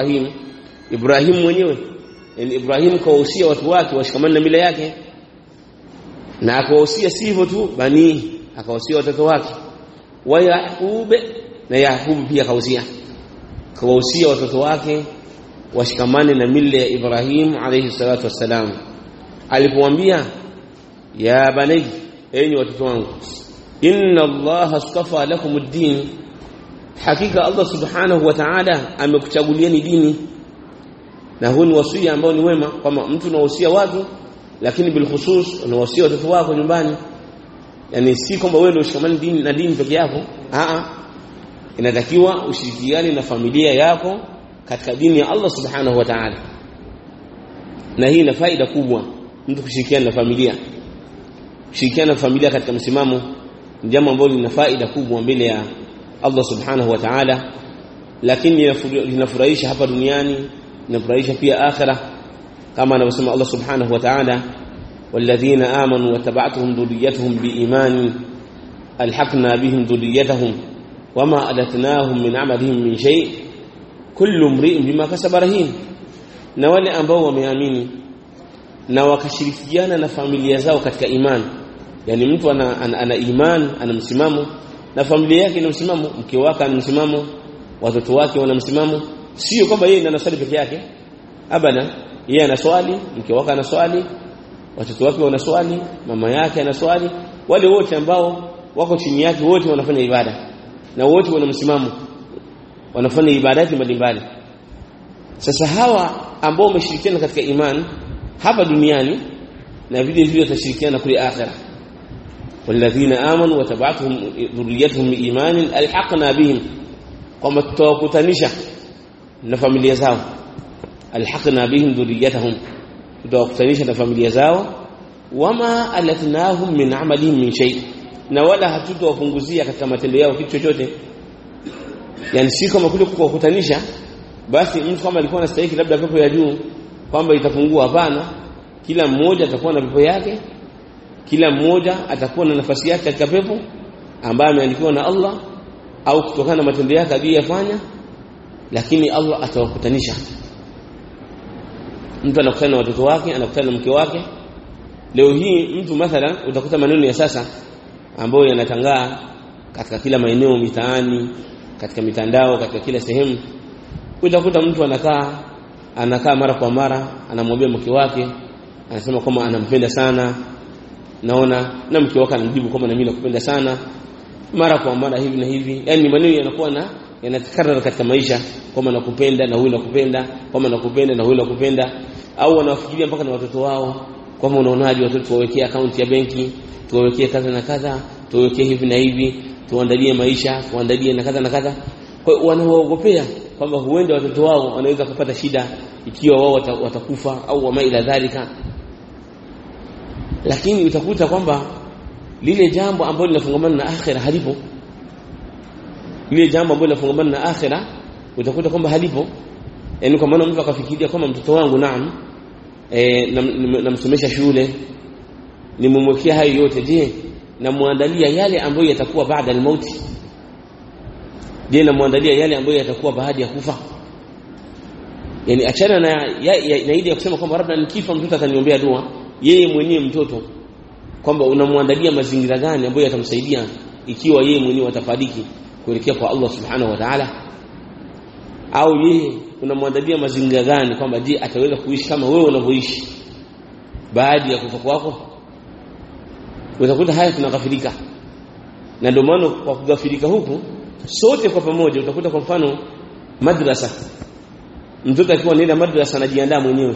Ibrahim Ibrahim mwenyewe yani Ibrahim kawahusia watu wake washikamane na mila yake na akawahusia si hivyo tu bani akawahusia watoto wake wa Yaqub na Yaqub pia akawahusia kawahusia watoto wake washikamane na mila ya Ibrahim alayhi salatu wassalam alipomwambia ya bani enyi watoto wangu inna allaha astafa lakum ad-din hakika Allah subhanahu wa ta'ala amekuchagulieni dini na huu ni wasia ambao ni wema kwamba mtu unawahusia watu lakini bil khusus unawahusia watoto wako nyumbani yani si kwamba wewe ndio ushikamani dini na dini peke yako a inatakiwa ushirikiane na familia yako katika dini ya Allah subhanahu wa ta'ala na hii ina faida kubwa mtu kushirikiana na familia kushirikiana na familia katika msimamo ni jambo ambalo lina faida kubwa mbele ya Allah subhanahu wa ta'ala lakini linafurahisha hapa duniani linafurahisha pia akhira kama anavyosema Allah subhanahu wa ta'ala والذين آمنوا وتبعتهم ذريتهم بإيمان ألحقنا بهم ذريتهم وما ألتناهم من عملهم من شيء كل امرئ بما كسب رهين na wale ambao wameamini na wakashirikiana na familia zao katika imani yani mtu ana, ana, ana iman ana msimamo na familia yake ina msimamo mke wake ana msimamo watoto wake wana msimamo sio kwamba yeye anaswali peke yake abada yeye anaswali mke wake anaswali watoto wake wanaswali mama yake anaswali wale wote ambao wako chini yake wote wanafanya ibada na wote wana msimamo wanafanya ibadati mbalimbali sasa hawa ambao wameshirikiana katika imani hapa duniani na vile vile watashirikiana kule akhirah والذين آمنوا وتبعتهم ذريتهم بإيمان ألحقنا بهم kwamba tutawakutanisha na familia zao alhaqna bihim dhurriyyatahum tutawakutanisha na familia zao wama alatnahum min amalihim min shay na wala hatutawapunguzia katika matendo yao kitu chochote yani si kama kule kuwakutanisha basi mtu kama alikuwa anastahili labda pepo ya juu kwamba itapungua hapana kila mmoja atakuwa na pepo yake kila mmoja atakuwa na nafasi yake katika pepo ambayo ameandikiwa na Allah au kutokana na matendo yake aliyofanya lakini Allah atawakutanisha mtu anakutana na watoto wake anakutana na mke wake leo hii mtu mathalan utakuta maneno ya sasa ambayo yanatangaa katika kila maeneo mitaani katika mitandao katika kila sehemu utakuta mtu anakaa anakaa mara kwa mara anamwambia mke wake anasema kwamba anampenda sana naona na mke wake anamjibu kwamba na mimi nakupenda sana mara kwa mara hivi na hivi yani maneno yanakuwa na yanakarara katika maisha kwamba nakupenda na huyu nakupenda kwamba nakupenda na huyu nakupenda au wanafikiria mpaka na watoto wao kwamba unaonaje watoto tuwawekee akaunti ya benki tuwawekee kadha na kadha tuwawekee hivi na hivi tuandalie maisha tuandalie na kadha na kadha kwa hiyo wanawaogopea kwamba huenda watoto wao wanaweza kupata shida ikiwa wao watakufa au wama ila dhalika lakini utakuta kwamba lile jambo ambalo linafungamana na akhira halipo lile jambo ambalo linafungamana na akhira utakuta kwamba halipo yani kwa maana mtu akafikiria kwamba mtoto wangu naam eh namsomesha na shule nimemwekea hayo yote je namwandalia yale ambayo yatakuwa baada al-mauti je namwandalia yale ambayo yatakuwa baada ya kufa yani achana na ya, ya, na ile ya kusema kwamba labda nikifa mtoto ataniombea dua yeye mwenyewe mtoto kwamba unamwandalia mazingira gani ambayo yatamsaidia ikiwa yeye mwenyewe atafariki kuelekea kwa Allah subhanahu wa ta'ala au yeye unamwandalia mazingira gani kwamba je ataweza kuishi kama wewe unavyoishi baada ya kufa kwako utakuta haya tunakafirika na ndio maana kwa kugafirika huku sote kwa pamoja utakuta kwa mfano madrasa mtoto akiwa anaenda madrasa anajiandaa mwenyewe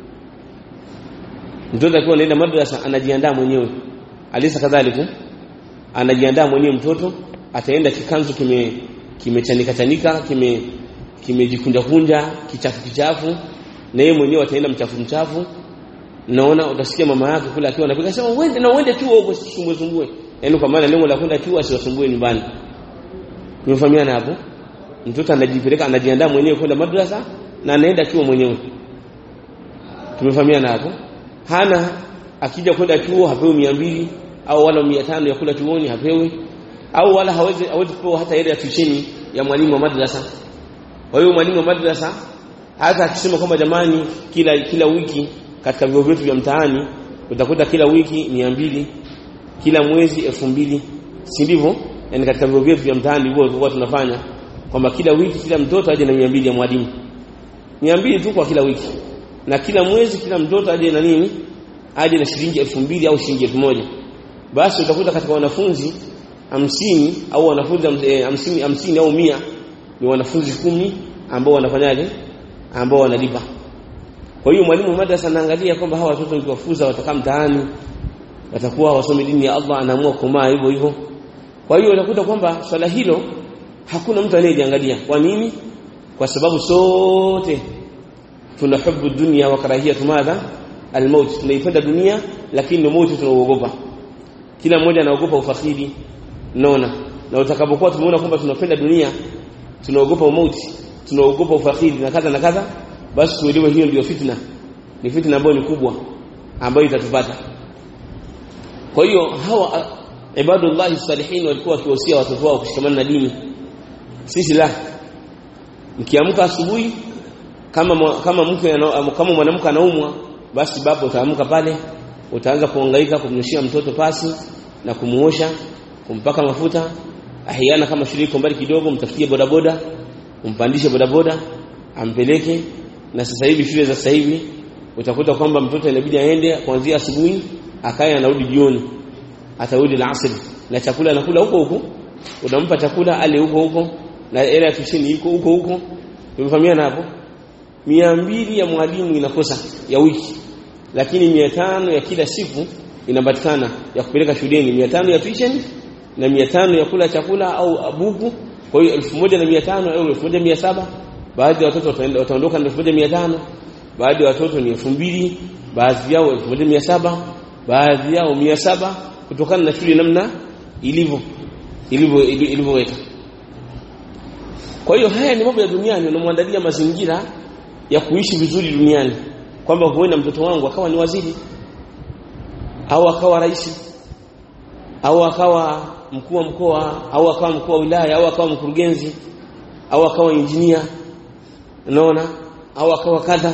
mtoto akiwa anaenda madrasa anajiandaa mwenyewe alisa kadhalika anajiandaa mwenyewe mtoto ataenda kikanzu kime kimechanika chanika kime kimejikunja kunja kichafu kichafu na yeye mwenyewe ataenda mchafu mchafu naona utasikia mama yake kule akiwa anapiga sema uende na uende chuo huko sumbue sumbue yaani kwa maana lengo la kwenda chuo asiwasumbue nyumbani tumefahamiana hapo mtoto anajipeleka anajiandaa mwenyewe kwenda madrasa na anaenda chuo mwenyewe tumefahamiana hapo hana akija kwenda chuo hapewi mia mbili au wala mia tano ya kula chuoni hapewi au wala hawezi hawezi kupewa hata ile ya tusheni ya mwalimu wa madrasa kwa hiyo mwalimu wa madrasa hata akisema kwamba jamani kila kila wiki katika vyuo vyetu vya mtaani utakuta kila wiki mia mbili kila mwezi elfu mbili si ndivyo yani katika vyuo vyetu vya mtaani hivyo tulikuwa tunafanya kwamba kila wiki kila mtoto aje na mia mbili ya mwalimu mia mbili tu kwa kila wiki na kila mwezi kila mtoto aje na nini aje na shilingi elfu mbili au shilingi elfu moja basi utakuta katika wanafunzi hamsini au wanafunzi hamsini hamsini au mia ni wanafunzi kumi ambao wanafanyaje ambao wanalipa kwa hiyo mwalimu madrasa anaangalia kwamba hawa watoto nikiwafuza watakaa mtaani watakuwa wasomi dini ya Allah anaamua kumaa hivyo hivyo kwa hiyo utakuta kwamba swala hilo hakuna mtu anayeliangalia kwa nini kwa sababu sote tuna hubu dunia wa karahiyatu madha almaut tunaipenda dunia lakini mauti tunauogopa kila mmoja anaogopa ufakhiri naona na utakapokuwa tumeona kwamba tunapenda dunia tunaogopa mauti tunaogopa ufakhiri na kadha na kadha basi tuelewe hiyo ndio fitna ni fitna ambayo ni kubwa ambayo itatupata kwa hiyo hawa ibadullah salihin walikuwa wakiwasia watoto wao kushikamana na dini sisi la mkiamka asubuhi kama kama mke kama mwanamke anaumwa basi baba utaamka pale utaanza kuhangaika kumnyeshia mtoto pasi na kumuosha kumpaka mafuta ahiana kama shule iko mbali kidogo mtafutie bodaboda umpandishe bodaboda ampeleke na sasa hivi shule za sasa hivi utakuta kwamba mtoto inabidi aende kuanzia asubuhi akae anarudi jioni atarudi alasiri na chakula anakula huko huko unampa chakula ale huko huko na hela ya tushini iko huko huko tumefahamiana hapo mia mbili ya mwalimu inakosa ya wiki lakini mia tano ya kila siku inapatikana ya kupeleka shuleni mia tano ya tuition na mia tano ya kula chakula au buku kwa hiyo elfu moja na mia tano au elfu moja mia saba baadhi ya watoto wataondoka na elfu moja mia tano baadhi ya watoto ni elfu mbili baadhi yao elfu moja mia saba baadhi yao mia saba kutokana na shule namna ilivyo ilivyo ilivyoweka kwa hiyo haya ni mambo ya duniani unamwandalia mazingira ya kuishi vizuri duniani kwamba huenda mtoto wangu akawa ni waziri au akawa rais au akawa mkuu wa mkoa au akawa mkuu wa wilaya au akawa mkurugenzi au akawa injinia unaona au akawa kadha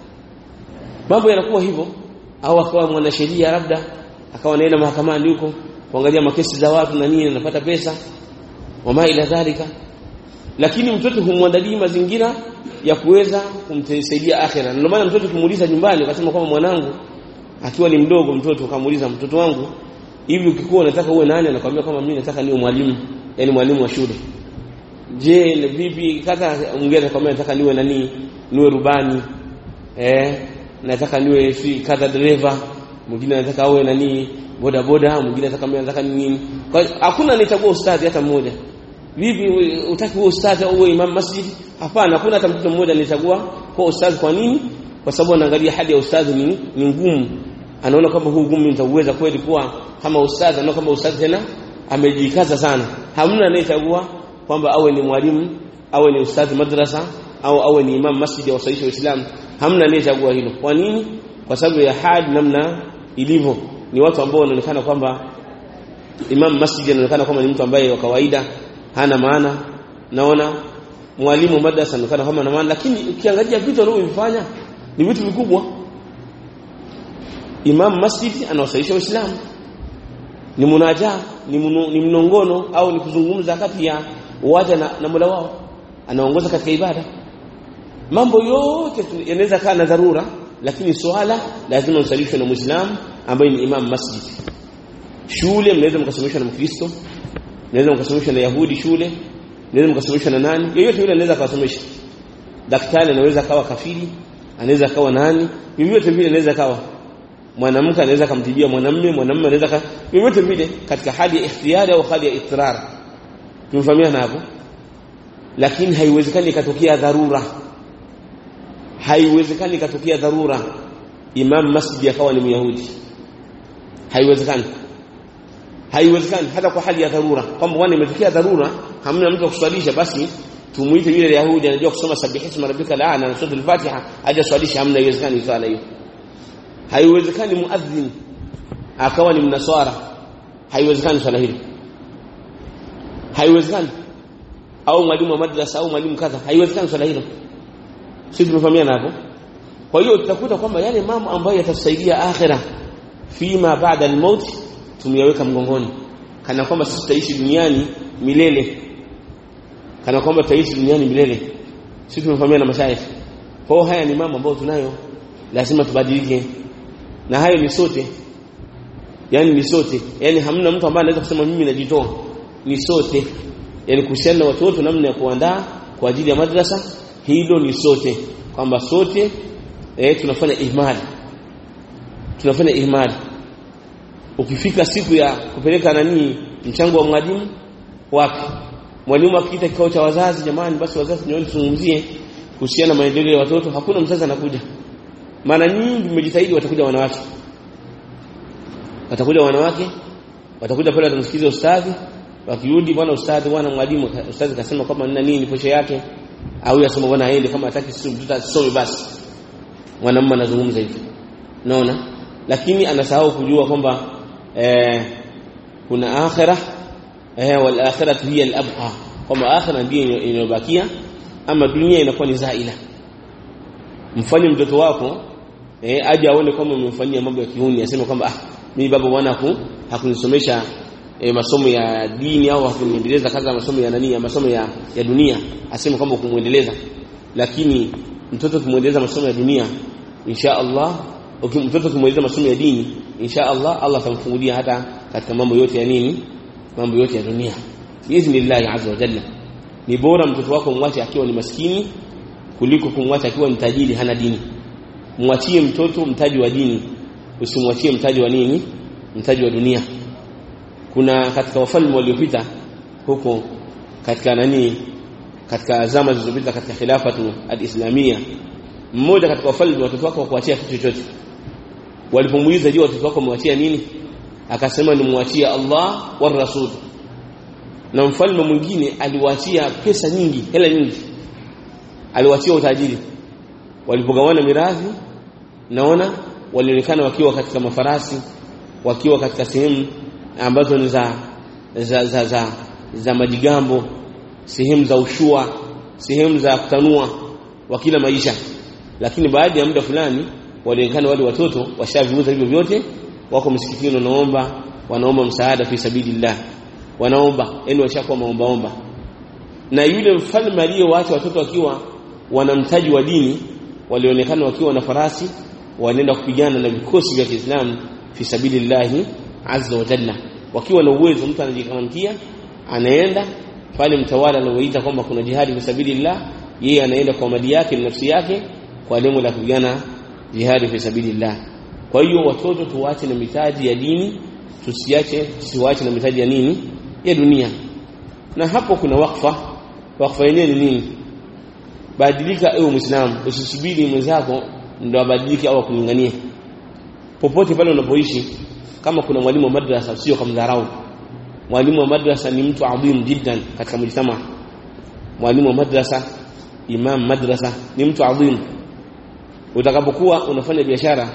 mambo yanakuwa hivyo au akawa mwanasheria labda akawa naenda mahakamani huko kuangalia makesi za watu na nini anapata pesa wama ila dhalika lakini mtoto humwandalii mazingira ya kuweza kumsaidia akhera ndio maana mtoto kimuuliza nyumbani akasema kwamba mwanangu akiwa ni mdogo mtoto akamuuliza mtoto wangu hivi ukikuwa unataka uwe nani anakuambia kwamba mimi nataka niwe mwalimu yani mwalimu wa shule je ni vipi kaka mwingine atakwambia nataka niwe nani niwe rubani eh nataka niwe si kadha dereva mwingine anataka awe nani boda boda mwingine anataka mimi nataka nini kwa hakuna anayechagua ustadhi hata mmoja vipi utaki uwe ustadhi au uwe imam masjid hapana hakuna hata mtoto mmoja anayechagua kwa ustadhi kwa nini kwa sababu anaangalia hali ya ustadhi ni, ni ngumu anaona kama huu ngumu nitauweza kweli kuwa kama ustadhi anaona kama ustadhi tena amejikaza sana hamna anayechagua kwamba awe ni mwalimu awe ni ustadhi madrasa au awe ni imam masjid au sahihi waislamu hamna anayechagua hilo kwa nini kwa sababu ya hali namna ilivyo ni watu ambao wanaonekana kwamba imam masjid anaonekana kwamba ni mtu ambaye wa kawaida hana maana naona mwalimu madrasa anaonekana kama na maana lakini ukiangalia vitu anavyofanya ni vitu vikubwa imam masjid anawasaisha waislamu ni munaja ni, munu, ni mnongono au ni kuzungumza kati ya waja na, na Mola wao anaongoza katika ibada mambo yote yanaweza kaa na dharura lakini swala lazima usalishwe na muislamu ambaye ni imam masjid shule mnaweza mkasomeshwa na mkristo mnaweza mkasomeshwa na yahudi shule mnaweza mkasomeshwa na nani yeyote yule anaweza akawasomesha daktari anaweza akawa kafiri anaweza akawa nani vyovyote vile anaweza akawa mwanamke anaweza kumtibia mwanamume mwanamume anaweza vyovyote vile katika hali ya ikhtiyari au hali ya ittirar tumefahamiana hapo lakini haiwezekani ikatokea dharura haiwezekani ikatokea dharura imam masjid akawa ni myahudi haiwezekani haiwezekani hata kwa hali ya dharura kwamba bwana imetokea dharura hamna mtu kuswalisha basi tumuite yule yahudi anajua kusoma sabihisma rabbika la na sura al-fatiha aje swalisha hamna haiwezekani swala hiyo haiwezekani muadhin akawa ni mnaswara haiwezekani swala hilo haiwezekani au mwalimu wa madrasa au mwalimu kadha haiwezekani swala hilo sisi tumefahamiana hapo kwa hiyo tutakuta kwamba yale mambo ambayo yatasaidia akhira fima baada al-maut tumeyaweka mgongoni kana kwamba sisi tutaishi duniani milele kana kwamba tutaishi duniani milele sisi tumefahamiana na mashaikh kwa haya ni mambo ambayo tunayo lazima tubadilike na hayo ni sote yani ni sote yani hamna mtu ambaye anaweza kusema mimi najitoa ni sote yani kuhusiana na watoto namna ya kuandaa kwa ajili ya madrasa hilo ni sote kwamba sote eh, tunafanya ihmali tunafanya ihmali ukifika siku ya kupeleka nani mchango wa mwalimu wapi mwalimu akiita kikao cha wazazi jamani basi wazazi nyooni tuzungumzie kuhusiana na maendeleo ya watoto hakuna mzazi anakuja mara nyingi mmejitahidi watakuja wanawake watakuja wanawake watakuja pale watamsikiza ustadhi wakirudi bwana ustadhi bwana mwalimu ustadhi kasema kama nina nini posho yake au yasema bwana aende kama hataki sisi mtoto asome basi mwanamume anazungumza hivyo naona lakini anasahau kujua kwamba eh, kuna akhirah eh, wal akhiratu hiya al abqa kwamba akhirah ndiyo inayobakia ama dunia inakuwa ni zaila mfanye mtoto wako eh, aje aone kwamba umemfanyia mambo ya kiuni aseme kwamba ah mimi baba bwana haku hakunisomesha e, masomo ya dini au hakuniendeleza kaza masomo ya nani ya masomo ya, ya dunia aseme kwamba kumuendeleza lakini mtoto kumuendeleza masomo ya dunia insha Allah ukim mtoto kumuendeleza masomo ya dini insha Allah Allah atamfungulia hata katika mambo yote ya nini mambo yote ya dunia biiznillah azza wa jalla ni bora mtoto wako mwache akiwa ni maskini kuliko kumwacha akiwa ni tajiri hana dini mwachie mtoto mtaji wa dini usimwachie mtaji wa nini mtaji wa dunia kuna katika wafalme waliopita huko katika nani katika zama zilizopita katika khilafatu al-islamia mmoja katika wafalme watoto wake wakuachia kitu chochote walipomuuliza je watoto wako mwachia nini akasema nimwachia Allah wa rasul na mfalme mwingine aliwaachia pesa nyingi hela nyingi aliwaachia utajiri walipogawana mirathi naona walionekana wakiwa katika mafarasi wakiwa katika sehemu ambazo ni za za, za, za, za majigambo sehemu za ushua sehemu za kutanua wakila maisha lakini baada ya muda fulani walionekana wale watoto washaviuza hivyo vyote wako msikitini wanaomba wanaomba msaada fi sabilillah wanaomba yani washakuwa maombaomba na yule mfalme aliyewaacha watoto wakiwa wanamtaji wa dini walionekana wakiwa na farasi wanaenda kupigana na vikosi vya Kiislamu fi sabilillah azza wa jalla wakiwa na uwezo mtu anajikamkia anaenda pale mtawala anaoita kwamba kuna jihadi fi sabilillah yeye anaenda kwa mali yake na nafsi yake kwa lengo la kupigana jihadi fi sabilillah kwa hiyo watoto tuwache na mitaji ya dini tusiache tusiwache na mitaji ya nini ya dunia na hapo kuna wakfa wakfa yenyewe ni nini badilika ewe muislamu usisubiri mwenzako ndo abadilike au akulinganie popote pale unapoishi kama kuna mwalimu wa madrasa sio kumdharau mwalimu wa madrasa ni mtu adhim jiddan katika mjtama mwalimu wa madrasa imam madrasa ni mtu adhim utakapokuwa unafanya biashara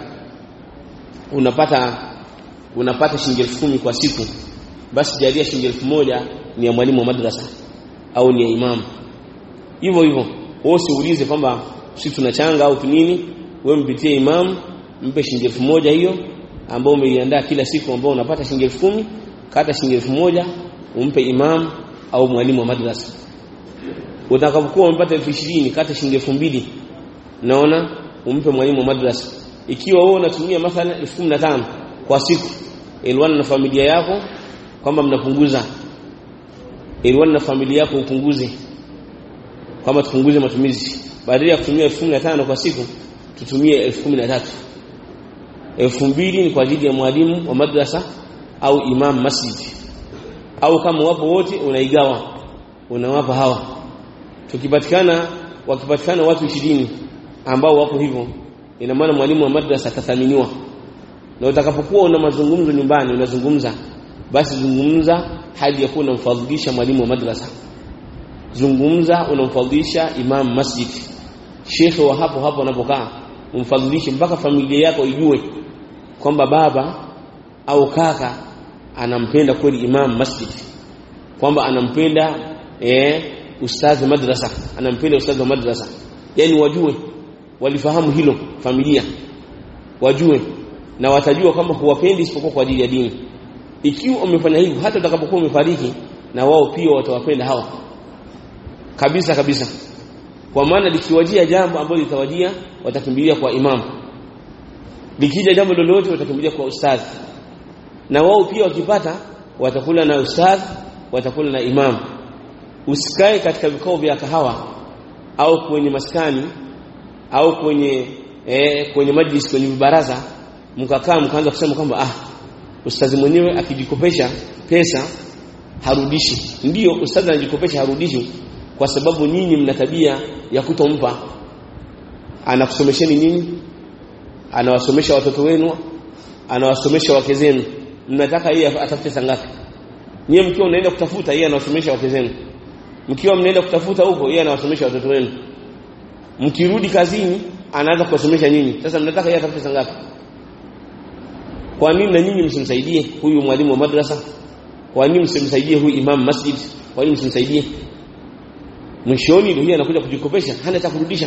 unapata unapata shilingi 10,000 kwa siku basi jalia shilingi 1000 ni ya mwalimu wa madrasa au ni ya imam hivyo hivyo wewe usiulize kwamba sisi tunachanga au tunini wewe mpitie imam mpe shilingi 1000 hiyo ambao umeiandaa kila siku ambao unapata shilingi 10,000 kata shilingi 1000 umpe imam au mwalimu wa madrasa utakapokuwa umepata 20,000 kata shilingi 2,000 naona umpe mwalimu wa madrasa ikiwa wewe unatumia mathalan 15,000 kwa siku elwana na familia yako kwamba mnapunguza elwana na familia yako upunguze kwamba tupunguze matumizi badala ya kutumia 15,000 kwa siku tutumie 13,000 2000 ni kwa ajili ya mwalimu wa madrasa au imam masjid au kama wapo wote unaigawa unawapa hawa tukipatikana wakipatikana watu 20 ambao wako hivyo ina maana mwalimu wa madrasa atathaminiwa na utakapokuwa una mazungumzo nyumbani unazungumza basi zungumza hadi ya kuwa unamfadhilisha mwalimu wa madrasa zungumza unamfadhilisha imam masjid shekhe wa hapo hapo anapokaa umfadhilishe mpaka familia yako ijue kwamba baba au kaka anampenda kweli imam masjid kwamba anampenda eh ustadhi madrasa anampenda ustadhi wa madrasa yani wajue walifahamu hilo familia wajue na watajua kwamba huwapendi isipokuwa kwa ajili ya dini ikiwa umefanya hivyo hata utakapokuwa umefariki na wao pia watawapenda hawa kabisa kabisa kwa maana likiwajia jambo ambalo litawajia watakimbilia kwa imamu likija jambo lolote watakimbilia kwa ustadhi na wao pia wakipata watakula na ustadhi watakula na imamu usikae katika vikao vya kahawa au kwenye maskani au kwenye eh, kwenye majlis kwenye baraza mkakaa mkaanza kusema kwamba ah ustadhi mwenyewe akijikopesha pesa harudishi ndiyo ustadhi anajikopesha harudishi kwa sababu nyinyi mna tabia ya kutompa anakusomesheni nyinyi anawasomesha watoto wenu anawasomesha wake zenu mnataka yeye atafute sangapi nyie mkiwa mnaenda kutafuta yeye anawasomesha wake zenu mkiwa mnaenda kutafuta huko yeye anawasomesha watoto wenu mkirudi kazini anaanza kuwasomesha nyinyi sasa mnataka yeye atafute sangapi kwa nini na nyinyi msimsaidie huyu mwalimu wa madrasa kwa nini msimsaidie huyu imam masjid kwa nini msimsaidie mwishoni ndio anakuja kujikopesha hana cha kurudisha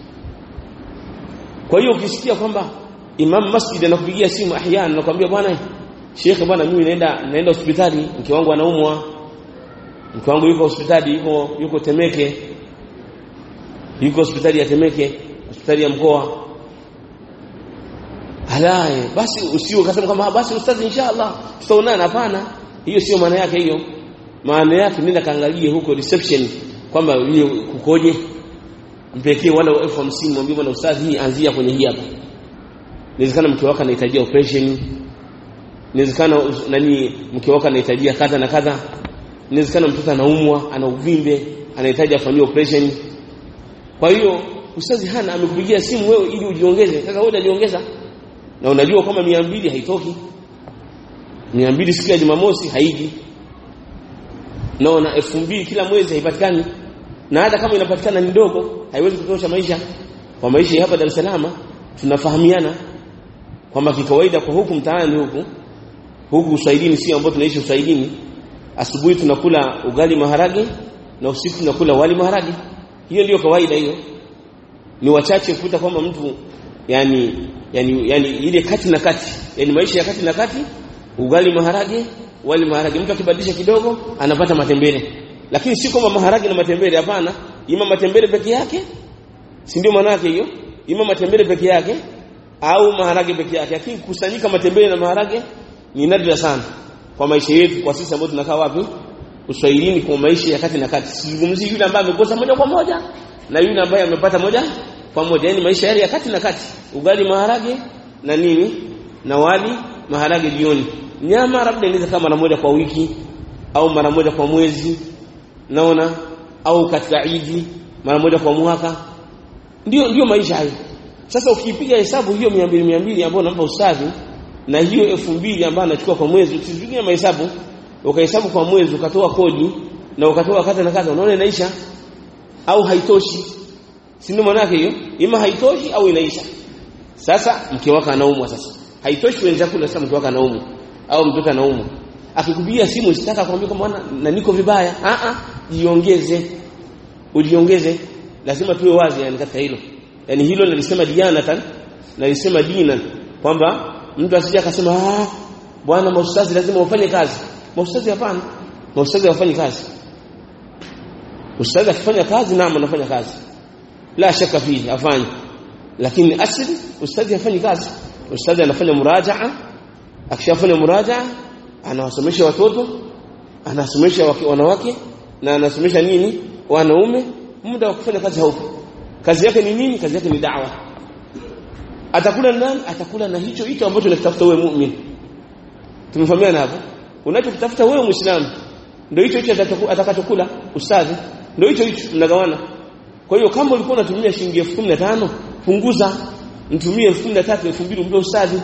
kwa hiyo ukisikia kwamba imam masjid anakupigia simu ahyana anakuambia bwana shekhe bwana mimi naenda naenda hospitali mke wangu anaumwa mke wangu yuko hospitali yuko yuko Temeke yuko hospitali ya Temeke hospitali ya mkoa halaye basi usio kasema kama basi ustadhi inshallah tutaonana hapana hiyo sio maana yake hiyo maana yake nenda kaangalie huko reception kwamba hiyo kukoje mpekee wala elfu hamsini mwambie bwana ustadhi hii anzia kwenye hii hapa inawezekana mke wako anahitaji operation inawezekana nani mke wako anahitaji kadha na kadha inawezekana mtoto anaumwa ana uvimbe anahitaji afanyiwe operation kwa hiyo ustadhi hana amekupigia simu wewe ili ujiongeze sasa wewe unajiongeza na unajua kama 200 haitoki 200 siku ya Jumamosi haiji naona 2000 kila mwezi haipatikani na hata kama inapatikana ni ndogo haiwezi kutosha maisha kwa maisha hapa Dar es Salaam tunafahamiana kwamba kikawaida kwa huku mtaani huku huku uswahilini si ambao tunaishi uswahilini asubuhi tunakula ugali maharage na usiku tunakula wali maharage hiyo ndiyo kawaida hiyo ni wachache kukuta kwamba mtu yani yani yani ile kati na kati yani maisha ya kati na kati ugali maharage wali maharage mtu akibadilisha kidogo anapata matembele lakini si kwamba maharage na matembele hapana ima matembele peke yake si ndio maana yake hiyo ima matembele peke yake au maharage peke yake lakini kusanyika matembele na maharage ni nadra sana kwa maisha yetu kwa sisi ambao tunakaa wapi uswahilini kwa maisha ya kati na kati sizungumzii yule ambaye amekosa moja kwa moja na yule ambaye amepata moja kwa moja yani maisha yale ya kati na kati ugali maharage na nini na wali maharage jioni nyama labda inaweza kama mara moja kwa wiki au mara moja kwa mwezi naona au katika idi mara moja kwa mwaka ndio ndio maisha hayo sasa ukipiga hesabu hiyo 200 200 ambayo unampa ustadhi na hiyo 2000 ambayo anachukua kwa mwezi usipigie mahesabu ukahesabu kwa mwezi ukatoa kodi na ukatoa kata na kata unaona inaisha au haitoshi si ndio maana yake hiyo ima haitoshi au inaisha sasa mke wako anaumwa sasa haitoshi kwenye chakula sasa mke wako anaumwa au mtoto anaumwa akikupigia simu usitaka kumwambia kwamba na niko vibaya a a jiongeze ujiongeze lazima tuwe wazi yani katika hilo yani hilo nalisema dianatan nalisema dina kwamba mtu asije akasema ah bwana maustazi lazima ufanye kazi maustazi hapana maustazi hawafanyi kazi ustazi akifanya kazi naam anafanya kazi la shaka fihi afanye lakini asili ustazi hafanyi kazi ustazi anafanya murajaa akishafanya murajaa anawasomesha watoto anasomesha wanawake na anasomesha nini wanaume muda wa kufanya kazi haupo kazi yake ni nini kazi yake ni da'wa atakula nani atakula na hicho hicho ambacho unakitafuta wewe muumini tumefahamiana hapo unachokitafuta wewe muislamu ndio hicho hicho atakachokula ustadhi ndio hicho hicho mnagawana kwa hiyo kama ulikuwa unatumia shilingi 1015 punguza mtumie 1013 2000 mpe ustadhi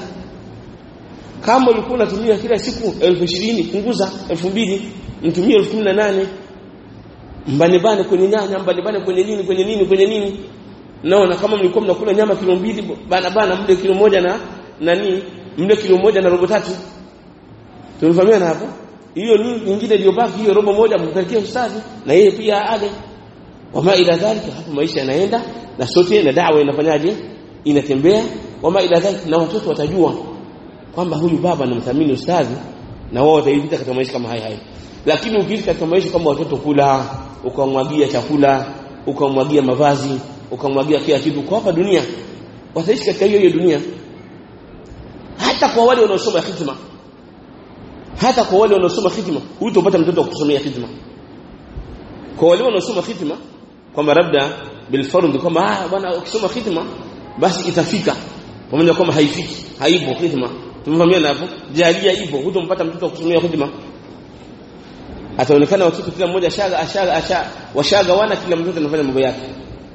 kama ulikuwa unatumia kila siku 1020 punguza 2000 mtumie 1018 mbane bane kwenye nyanya mbane bane kwenye nini kwenye nini kwenye nini naona kama mlikuwa mnakula nyama kilo mbili bana bana mle kilo moja na nani mle kilo moja na robo tatu tumefahamiana hapo hiyo nyingine iliyobaki hiyo robo moja mpelekee ustadhi na yeye pia ale wama ila dhalika hapo maisha yanaenda na sote na dawa inafanyaje inatembea wama ila dhalika na watoto watajua kwamba huyu baba anamthamini ustadhi na wao wataipita katika maisha kama haya haya lakini ukiishi katika maisha kama watoto kula ukamwagia chakula ukamwagia mavazi ukamwagia kila kitu kwa hapa dunia wataishi katika hiyo hiyo dunia hata kwa wale wanaosoma hikma hata kwa wale wanaosoma hikma hutopata mtoto wa kusomea hikma kwa wale wanaosoma hikma kwamba labda bilfardh kwamba ah bwana ukisoma hikma basi itafika pamoja kwamba haifiki haipo hikma tumefahamiana hapo jalia ipo hutompata mtoto wa kusomea hikma ataonekana watoto kila mmoja shaga ashaga asha washaga wana kila mtoto anafanya mambo yake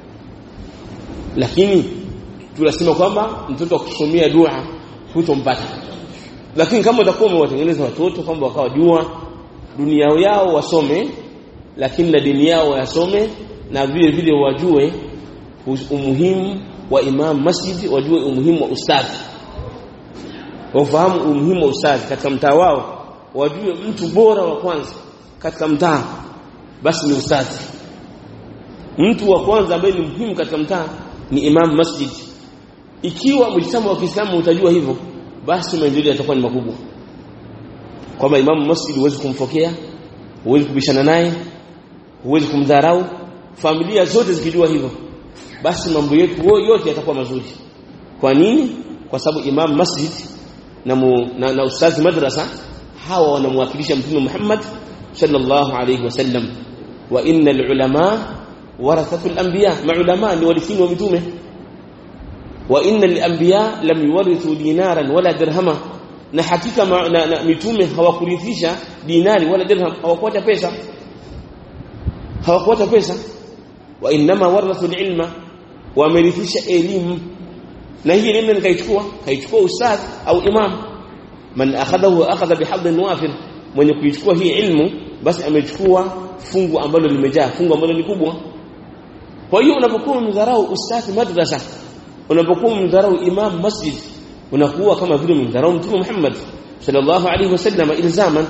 lakini tunasema kwamba mtoto wa kusomea dua hutompata lakini kama utakuwa umewatengeneza watoto kwamba wakawa jua dunia yao wasome lakini na dini yao wasome na vile vile wajue umuhimu wa imam masjid wajue umuhimu wa ustadhi wafahamu umuhimu wa ustadhi katika mtaa wao wajue mtu bora wa kwanza katika mtaa basi ni ustadhi mtu wa kwanza ambaye ni muhimu katika mtaa ni imam masjid ikiwa mjitama wa Kiislamu utajua hivyo basi maendeleo yatakuwa ni makubwa kwamba imamu masjid huwezi kumfokea huwezi kubishana naye huwezi kumdharau familia zote zikijua hivyo basi mambo yetu yote yatakuwa mazuri kwa nini kwa sababu imam masjid na, mu, na, na ustazi madrasa hawa wanamwakilisha mtume Muhammad sallallahu alayhi wasallam wa innal ulama warathatul anbiya maulama ni warithini wa mitume wa innal anbiya lam yuwarithu dinaran wala dirhama na hakika ma, na, na, mitume hawakurithisha dinari wala dirham hawakuacha pesa hawakuacha pesa wa inma warathu ilma wamerithisha elimu na hii elimu nikaichukua kaichukua ustadh au imam man akhadahu akhadha bihadhin wafir mwenye kuichukua hii ilmu basi amechukua fungu ambalo limejaa fungu ambalo ni kubwa kwa hiyo unapokuwa mdharau ustadh madrasa unapokuwa mdharau imam masjid unakuwa kama vile mdharau mtume Muhammad sallallahu alaihi wasallam ilzaman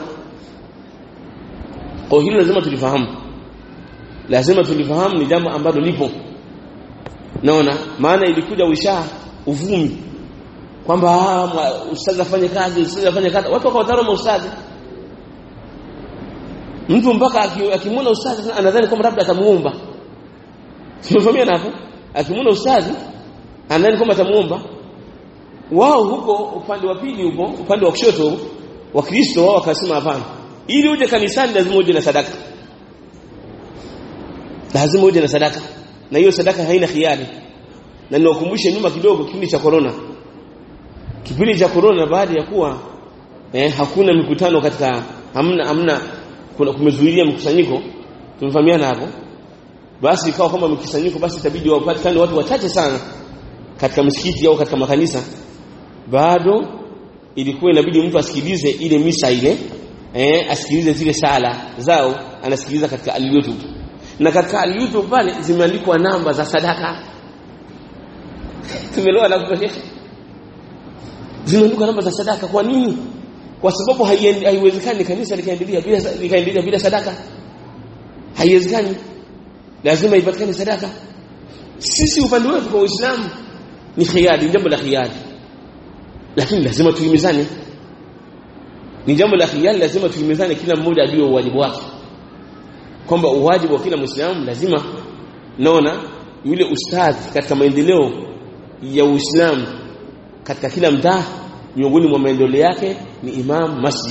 kwa hilo lazima tulifahamu lazima tulifahamu ni jambo ambalo lipo naona maana ilikuja wisha uvumi kwamba ustadhi afanye kazi ustadhi afanye kazi watu wakawatarama ustadhi mtu mpaka akimwona ustadhi anadhani kwamba labda atamuomba tumefahamia hapo akimwona ustadhi anadhani kwamba atamuomba wao huko upande wa pili huko upande wa kushoto wa Kristo wao wakasema hapana ili uje kanisani lazima uje na sadaka lazima uje na sadaka na hiyo sadaka haina khiari na niwakumbushe nyuma kidogo kipindi cha corona kipindi cha corona baada ya kuwa eh, hakuna mikutano katika hamna hamna kuna kumezuilia mkusanyiko tumefahamiana hapo basi ikawa kama mkusanyiko basi itabidi wapatikane watu wachache sana katika msikiti au katika makanisa bado ilikuwa inabidi mtu asikilize ile misa ile eh, asikilize zile sala zao anasikiliza katika al-YouTube na katika al-YouTube pale zimeandikwa namba za sadaka tumeelewa na kutosha zimeandikwa namba za sadaka kwa nini kwa sababu haiwezekani kanisa likaendelea bila likaendelea bila sadaka haiwezekani lazima ipatikane sadaka sisi upande wetu kwa Uislamu ni khiari jambo la khiari lakini lazima tuimizane ni jambo la khiari lazima tuimizane kila mmoja ajue wajibu wake kwamba uwajibu wa kila Muislamu lazima naona yule ustadhi katika maendeleo ya Uislamu katika kila mtaa miongoni mwa maendeleo yake ni imam masjid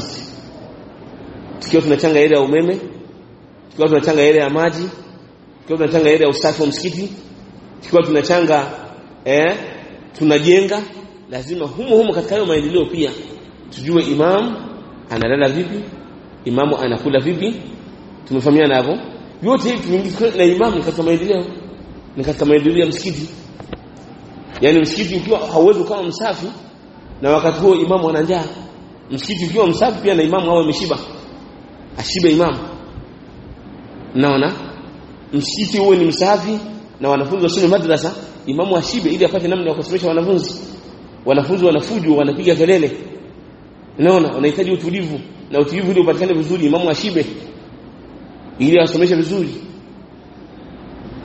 tukiwa tunachanga ile ya umeme tukiwa tunachanga ile ya maji tukiwa tunachanga ile ya usafi wa msikiti tukiwa tunachanga eh tunajenga lazima humo humo katika hayo maendeleo pia tujue imam analala vipi imamu anakula vipi tumefahamiana hapo yote hivi tumeingizwa na imamu katika maendeleo ni katika maendeleo ya msikiti yani msikiti ukiwa hauwezi kama msafi na wakati huo imamu ana njaa msikiti ukiwa msafi pia na imamu awe ameshiba ashibe imamu naona msikiti uwe ni msafi na wanafunzi wasome madrasa imamu ashibe ili apate namna ya kusomesha wanafunzi wanafunzi wanafuju wanapiga kelele unaona wanahitaji utulivu na utulivu ili upatikane vizuri imamu ashibe ili asomeshe vizuri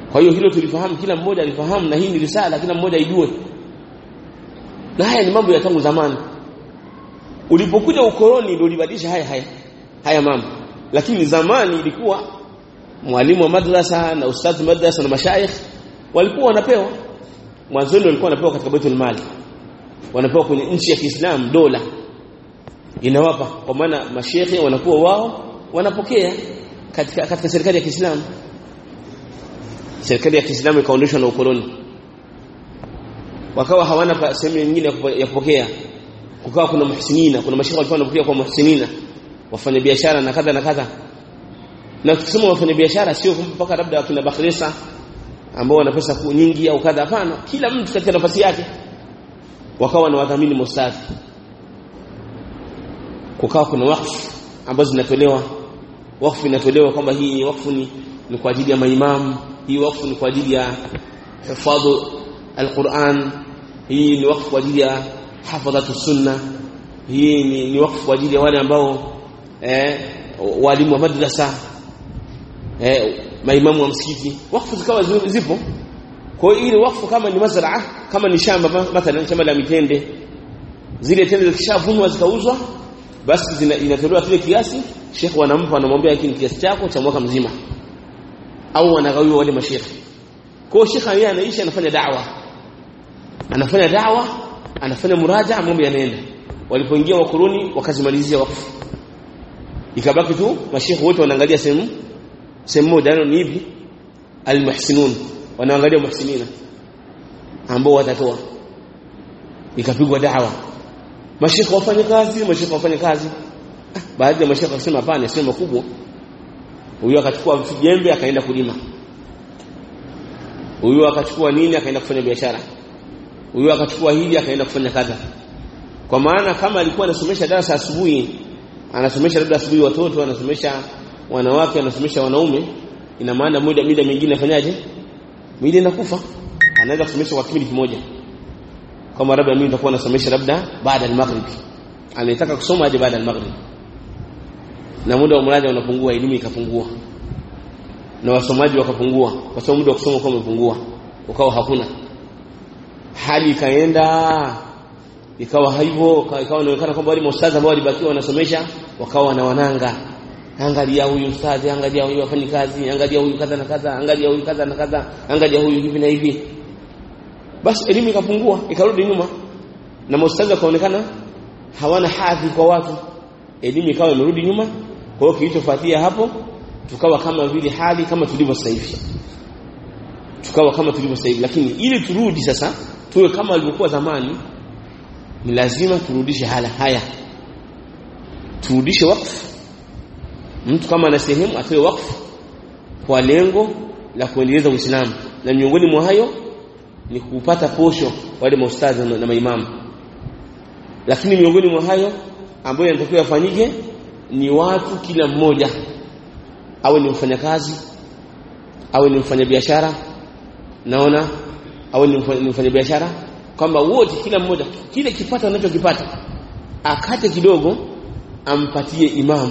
kwa hiyo hilo tulifahamu kila mmoja alifahamu na hii ni risala kila mmoja aijue na haya ni mambo ya tangu zamani ulipokuja ukoloni ndio ulibadilisha haya haya haya mambo lakini zamani ilikuwa mwalimu wa madrasa na ustadhi madrasa na mashaikh walikuwa wanapewa mwanzoni walikuwa wanapewa katika baitul mali wanapewa kwenye nchi ya Kiislamu dola inawapa kwa maana mashehe wanakuwa wao wanapokea katika katika serikali ya Kiislamu serikali ya Kiislamu ikaondoshwa na ukoloni wakawa hawana sehemu nyingine ya kupokea kukawa kuna muhsinina kuna mashehe walikuwa wanapokea kwa muhsinina wafanya biashara na kadha na kadha na tukisema wafanya biashara sio mpaka labda wakina Bakhresa ambao wana pesa nyingi au kadha hapana kila mtu katika nafasi yake wakawa na wadhamini mustadhi kukawa kuna wakfu ambazo zinatolewa wakfu inatolewa kwamba hii wakfu ni, ni kwa ajili ya maimamu hii wakfu ni kwa ajili ya hifadhu alquran hii ni wakfu kwa ajili ya hafadhatu sunna hii ni, ni wakfu kwa ajili ya wale ambao eh, walimu wa madrasa eh, maimamu wa msikiti wakfu zikawa zipo kwa hiyo ile wakfu kama ni mazraa kama ni shamba mathalan shamba la mitende zile tende zikishavunwa zikauzwa basi zina, inatolewa kile kiasi shekh wanampa anamwambia hiki ni kiasi chako cha mwaka mzima au wanagawiwa wale mashekhi kwa hiyo shekh yeye anaishi anafanya da'wa anafanya da'wa anafanya muraja mambo yanaenda walipoingia wakuruni wakazimalizia wakfu ikabaki tu mashekhi wote wanaangalia sehemu sehemu moja ni hivi almuhsinun wanaangalia muhsinina ambao watatoa ikapigwa dawa mashekhe wafanye kazi mashekhe wafanye kazi ah, baadhi ya mashekhe wakasema hapana sio makubwa huyo akachukua jembe akaenda kulima huyo akachukua nini akaenda kufanya biashara huyo akachukua hili akaenda kufanya kadha kwa maana kama alikuwa anasomesha darasa asubuhi anasomesha labda asubuhi watoto anasomesha wanawake anasomesha wanaume ina maana muda mida mingine afanyaje mwili inakufa anaweza kusomesha kwa kipindi kimoja kama labda mimi nitakuwa nasomesha labda baada ya maghrib anataka kusoma aje baada ya maghrib na muda wa mraja unapungua elimu ikapungua na wasomaji wakapungua kwa sababu muda wa kusoma kwa umepungua ukawa hakuna hali ikaenda ikawa hivyo ikawa inaonekana kwamba wale maustadhi ambao walibakiwa wanasomesha wakawa na wananga angalia huyu ustadhi angalia huyu afanyi kazi angalia huyu kadha na kadha angalia huyu kadha na kadha angalia huyu hivi na hivi basi elimu ikapungua ikarudi nyuma na maustadhi wakaonekana hawana hadhi kwa watu elimu ikawa imerudi nyuma kwa hiyo kilichofuatia hapo tukawa kama vile hali kama tulivyo sasa hivi tukawa kama tulivyo sasa hivi lakini ili turudi sasa tuwe kama walivyokuwa zamani ni lazima turudishe hala haya turudishe wakfu mtu kama ana sehemu atoe wakfu kwa lengo la kuendeleza Uislamu na miongoni mwa hayo ni kupata posho wale maustadhi na maimamu lakini miongoni mwa hayo ambayo yanatakiwa yafanyike ni watu kila mmoja awe ni mfanyakazi awe ni mfanyabiashara naona awe ni mfanyabiashara kwamba wote kila mmoja kile kipato anachokipata akate kidogo ampatie imamu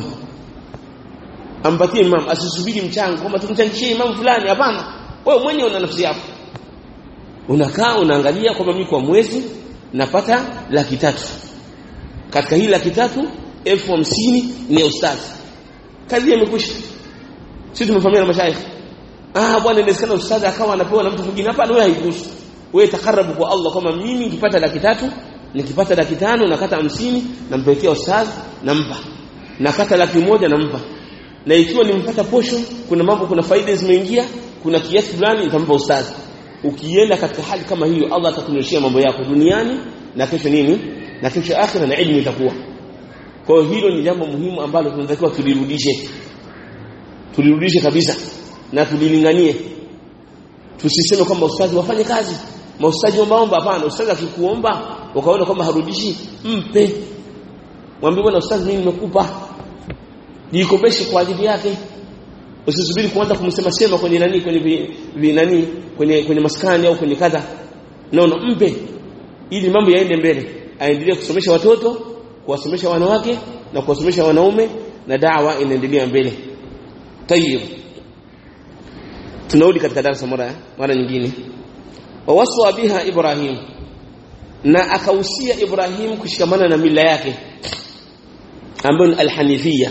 ampatie imamu asisubiri mchango kwamba tumchangishie imamu fulani hapana wewe mwenyewe una nafsi yako unakaa unaangalia kwamba mimi kwa mwezi napata laki tatu katika hii laki tatu elfu hamsini ni ya ustadhi kazi imekwisha sisi tumefahamiana na mashaikh ah bwana inawezekana ustadhi akawa anapewa na mtu mwingine hapana wewe haikuhusu wewe takarabu kwa Allah kama mimi nikipata laki tatu nikipata laki tano nakata hamsini nampelekea ustadhi nampa nakata laki moja nampa na ikiwa nimpata posho kuna mambo kuna faida zimeingia kuna kiasi fulani nitampa ustadhi ukienda katika hali kama hiyo Allah atakunyoshia mambo yako duniani na kesho nini na kesho akhira na elimu itakuwa kwa hiyo hilo ni jambo muhimu ambalo tunatakiwa tulirudishe tulirudishe kabisa na tulilinganie tusiseme kwamba ustadhi wafanye kazi maustaji ombaomba hapana ustadhi akikuomba ukaona kwamba harudishi mpe mwambie bwana ustadhi mimi nimekupa jikopeshe kwa ajili yake usisubiri kuanza kumsema sema kwenye nani kwenye vi, vi nani kwenye kwenye maskani au kwenye kadha naona mpe ili mambo yaende mbele aendelee kusomesha watoto kuwasomesha wanawake na kuwasomesha wanaume na dawa inaendelea mbele tayib tunarudi katika darasa mara mara nyingine wawaswa biha ibrahim na akahusia ibrahim kushikamana na mila yake ambayo ni alhanifia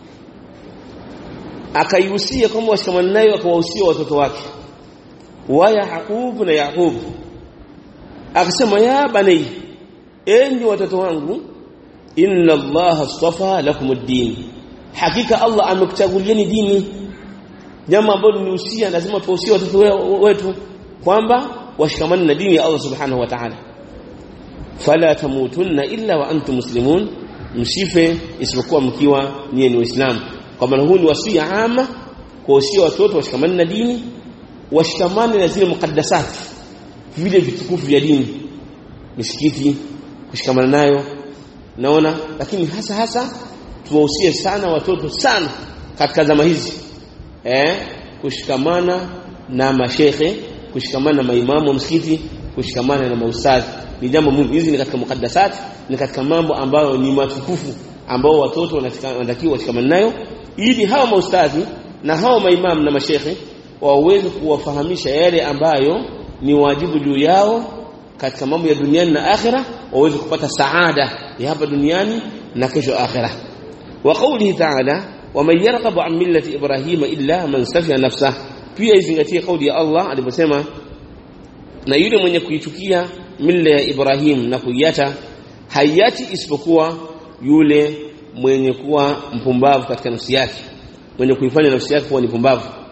akaihusia kwamba washikamana nayo akawahusia watoto wake wa yaqub na yaqub akasema ya bani enyi watoto wangu inna allaha astafa lakum ad-din hakika allah amekuchagulieni dini jambo ambalo nihusia lazima tuwahusie watoto wetu kwamba washikamane na dini ya Allah subhanahu wa ta'ala fala tamutunna illa wa antum muslimun msife isipokuwa mkiwa nyie ni waislamu kwa maana huu ni wasia ama kuwahusia watoto washikamane na dini washikamane na zile mukaddasati vile vitukufu vya dini misikiti kushikamana nayo naona lakini hasa hasa tuwahusie sana watoto sana katika zama hizi eh kushikamana na mashekhe kushikamana na maimamu wa msikiti kushikamana na maustadhi ni jambo muhimu hizi ni katika mukaddasat ni katika mambo ambayo ni matukufu ambao watoto wanatakiwa washikamane nayo ili hawa maustadhi na hawa maimamu na mashekhe waweze kuwafahamisha yale ambayo ni wajibu juu yao katika mambo ya duniani na akhira waweze kupata saada ya hapa duniani na kesho akhira wa qawlihi ta'ala waman yarghabu an millati ibrahima illa man safiya nafsah pia izingatie kauli ya Allah aliposema na yule mwenye kuichukia mila ya Ibrahim na kuiacha hayati isipokuwa yule mwenye kuwa mpumbavu katika nafsi yake mwenye kuifanya nafsi yake kuwa ni pumbavu